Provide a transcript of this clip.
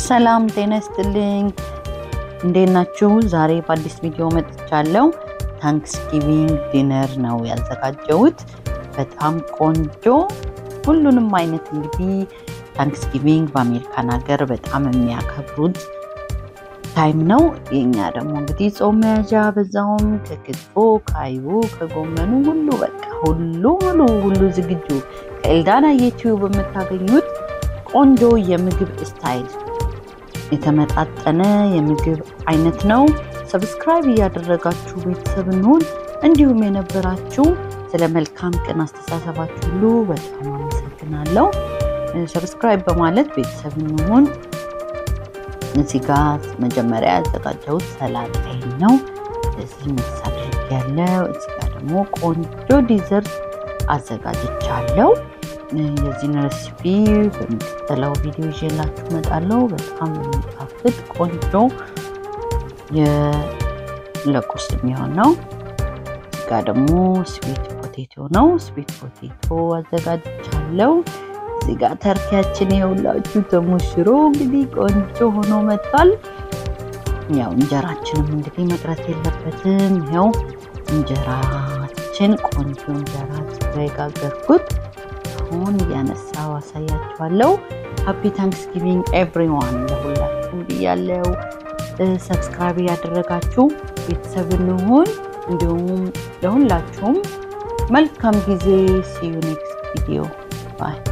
ሰላም ጤና ይስጥልኝ። እንዴት ናችሁ? ዛሬ በአዲስ ቪዲዮ መጥቻለሁ። ታንክስጊቪንግ ዲነር ነው ያዘጋጀሁት። በጣም ቆንጆ ሁሉንም አይነት እንግዲህ ታንክስጊቪንግ በአሜሪካን ሀገር በጣም የሚያከብሩት ታይም ነው። የኛ ደግሞ እንግዲህ ጾም መያዣ በዛውም ከክትፎ ከአይቡ ከጎመኑ ሁሉ በቃ ሁሉ ሙሉ ሁሉ ዝግጁ ከኤልዳና ዩቲዩብ የምታገኙት ቆንጆ የምግብ ስታይል የተመጣጠነ የምግብ አይነት ነው። ሰብስክራይብ እያደረጋችሁ ቤተሰብ እንሁን። እንዲሁም የነበራችሁ ስለ መልካም ቀን አስተሳሰባችሁ ሁሉ በጣም አመሰግናለሁ። ሰብስክራይብ በማለት ቤተሰብ እንሁን። እዚህ ጋር መጀመሪያ ያዘጋጀሁት ሰላጣይን ነው። እዚህ ሚክስ አድርጌያለሁ። እዚህ ጋር ደግሞ ቆንጆ ዲዘርት አዘጋጅቻለሁ። የዚህን ሬሲፒ በሚቀጥለው ቪዲዮ ይዤላችሁ እመጣለሁ። በጣም የሚጣፍጥ ቆንጆ ለቁርስ የሚሆን ነው። እዚህ ጋር ደግሞ ስዊት ፖቴቶ ነው። ስዊት ፖቴቶ አዘጋጅቻለሁ። እዚህ ጋር ተርኪያችን የሁላችሁ ተሞሽሮ እንግዲህ ቆንጆ ሆኖ መጥቷል። ያው እንጀራችንም እንግዲህ መቅረት የለበትም። ይኸው እንጀራችን ቆንጆ እንጀራ የጋገርኩት አሁን እያነሳው አሳያችኋለሁ። ሃፒ ታንክስጊቪንግ ኤቭሪዋን ለሁላችሁም ብያለው። ሰብስክራይብ ያደረጋችሁ ቤተሰብ እንሁን። እንዲሁም ለሁላችሁም መልካም ጊዜ። ሲዩ ኔክስት ቪዲዮ ባይ